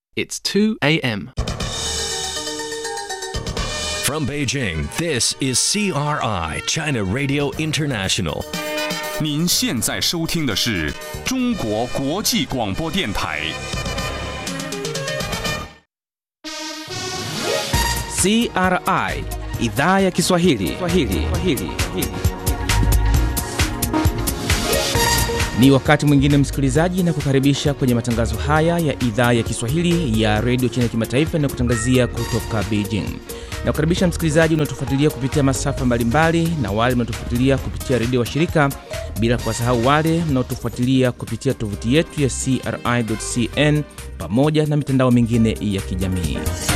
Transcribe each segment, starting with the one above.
It's 2 a.m. From Beijing, this is CRI, China Radio International. 您现在收听的是中国国际广播电台。 CRI idhaa ya Kiswahili. Kiswahili. Kiswahili. Ni wakati mwingine msikilizaji, na kukaribisha kwenye matangazo haya ya idhaa ya Kiswahili ya redio China kimataifa na kutangazia kutoka Beijing. Na kukaribisha msikilizaji unaotufuatilia kupitia masafa mbalimbali na wale mnaotufuatilia kupitia redio wa shirika, bila kuwasahau wale mnaotufuatilia kupitia tovuti yetu ya CRI.cn pamoja na mitandao mingine ya kijamii.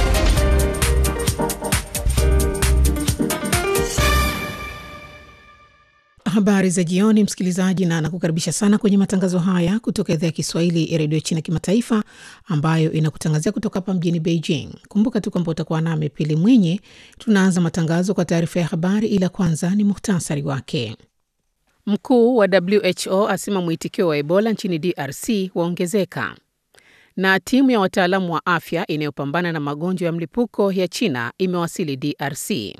Habari za jioni, msikilizaji, na nakukaribisha sana kwenye matangazo haya kutoka idhaa ya Kiswahili ya redio China kimataifa ambayo inakutangazia kutoka hapa mjini Beijing. Kumbuka tu kwamba utakuwa nami Pili Mwinyi. Tunaanza matangazo kwa taarifa ya habari, ila kwanza ni muhtasari wake. Mkuu wa WHO asema mwitikio wa Ebola nchini DRC waongezeka, na timu ya wataalamu wa afya inayopambana na magonjwa ya mlipuko ya China imewasili DRC.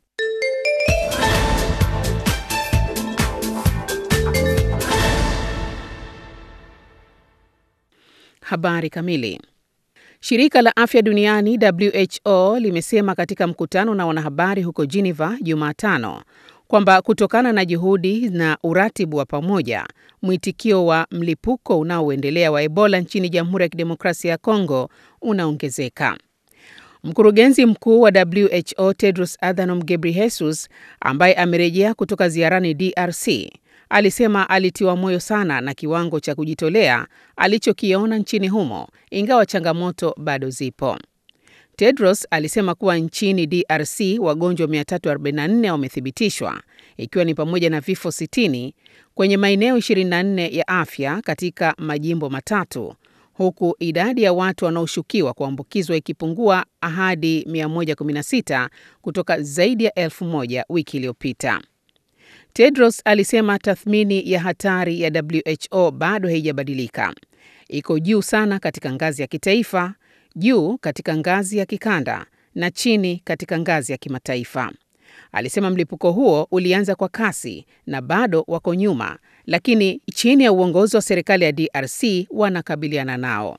Habari kamili. Shirika la afya duniani WHO limesema katika mkutano na wanahabari huko Geneva Jumatano kwamba kutokana na juhudi na uratibu wa pamoja, mwitikio wa mlipuko unaoendelea wa Ebola nchini Jamhuri ya Kidemokrasia ya Kongo unaongezeka. Mkurugenzi mkuu wa WHO Tedros Adhanom Ghebreyesus ambaye amerejea kutoka ziarani DRC alisema alitiwa moyo sana na kiwango cha kujitolea alichokiona nchini humo, ingawa changamoto bado zipo. Tedros alisema kuwa nchini DRC wagonjwa 344 wamethibitishwa, ikiwa ni pamoja na vifo 60 kwenye maeneo 24 ya afya katika majimbo matatu, huku idadi ya watu wanaoshukiwa kuambukizwa ikipungua hadi 116 kutoka zaidi ya elfu moja wiki iliyopita. Tedros alisema tathmini ya hatari ya WHO bado haijabadilika. Iko juu sana katika ngazi ya kitaifa, juu katika ngazi ya kikanda na chini katika ngazi ya kimataifa. Alisema mlipuko huo ulianza kwa kasi na bado wako nyuma, lakini chini ya uongozi wa serikali ya DRC wanakabiliana nao.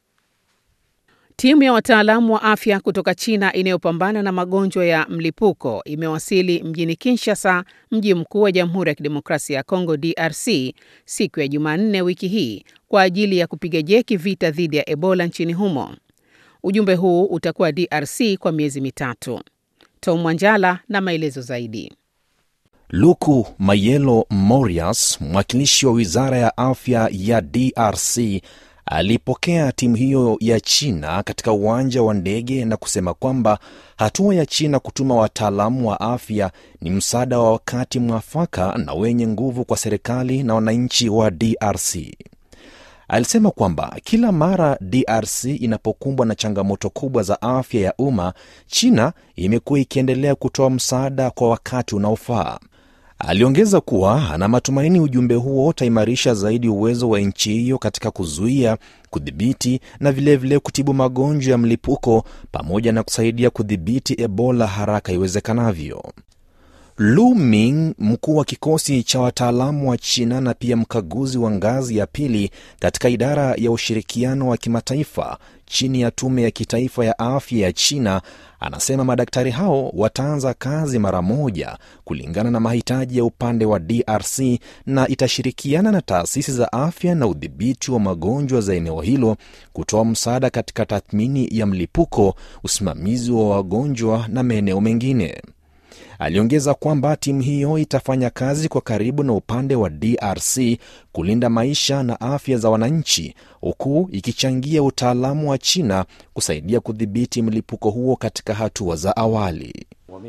Timu ya wataalamu wa afya kutoka China inayopambana na magonjwa ya mlipuko imewasili mjini Kinshasa, mji mkuu wa Jamhuri ya Kidemokrasia ya Kongo DRC, siku ya Jumanne wiki hii kwa ajili ya kupiga jeki vita dhidi ya Ebola nchini humo. Ujumbe huu utakuwa DRC kwa miezi mitatu. Tom Mwanjala na maelezo zaidi. Luku Mayelo Morias, mwakilishi wa wizara ya afya ya DRC alipokea timu hiyo ya China katika uwanja wa ndege na kusema kwamba hatua ya China kutuma wataalamu wa afya ni msaada wa wakati mwafaka na wenye nguvu kwa serikali na wananchi wa DRC. Alisema kwamba kila mara DRC inapokumbwa na changamoto kubwa za afya ya umma, China imekuwa ikiendelea kutoa msaada kwa wakati unaofaa. Aliongeza kuwa ana matumaini ujumbe huo utaimarisha zaidi uwezo wa nchi hiyo katika kuzuia, kudhibiti na vilevile vile kutibu magonjwa ya mlipuko pamoja na kusaidia kudhibiti Ebola haraka iwezekanavyo. Lu Ming, mkuu wa kikosi cha wataalamu wa China na pia mkaguzi wa ngazi ya pili katika idara ya ushirikiano wa kimataifa chini ya tume ya kitaifa ya afya ya China, anasema madaktari hao wataanza kazi mara moja kulingana na mahitaji ya upande wa DRC na itashirikiana na taasisi za afya na udhibiti wa magonjwa za eneo hilo kutoa msaada katika tathmini ya mlipuko, usimamizi wa wagonjwa na maeneo mengine. Aliongeza kwamba timu hiyo itafanya kazi kwa karibu na upande wa DRC kulinda maisha na afya za wananchi, huku ikichangia utaalamu wa China kusaidia kudhibiti mlipuko huo katika hatua za awali.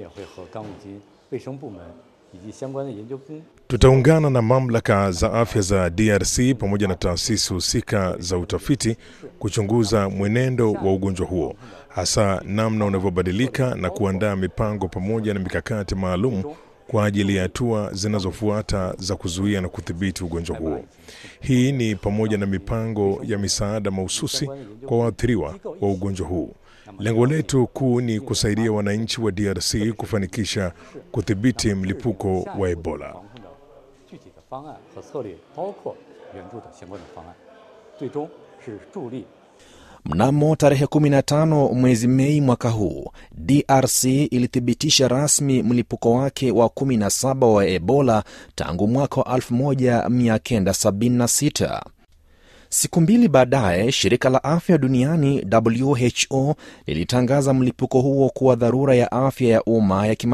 Tutaungana na mamlaka za afya za DRC pamoja na taasisi husika za utafiti kuchunguza mwenendo wa ugonjwa huo, hasa namna unavyobadilika na kuandaa mipango pamoja na mikakati maalum kwa ajili ya hatua zinazofuata za kuzuia na kudhibiti ugonjwa huo. Hii ni pamoja na mipango ya misaada mahususi kwa waathiriwa wa ugonjwa huu. Lengo letu kuu ni kusaidia wananchi wa DRC kufanikisha kudhibiti mlipuko wa Ebola. 具体的方案和策略，包括援助的相关的方案，最终是助力 Mnamo tarehe 15 mwezi Mei mwaka huu, DRC ilithibitisha rasmi mlipuko wake wa 17 wa Ebola tangu mwaka wa 1976. Siku mbili baadaye, shirika la afya duniani WHO lilitangaza mlipuko huo kuwa dharura ya afya ya umma ya kima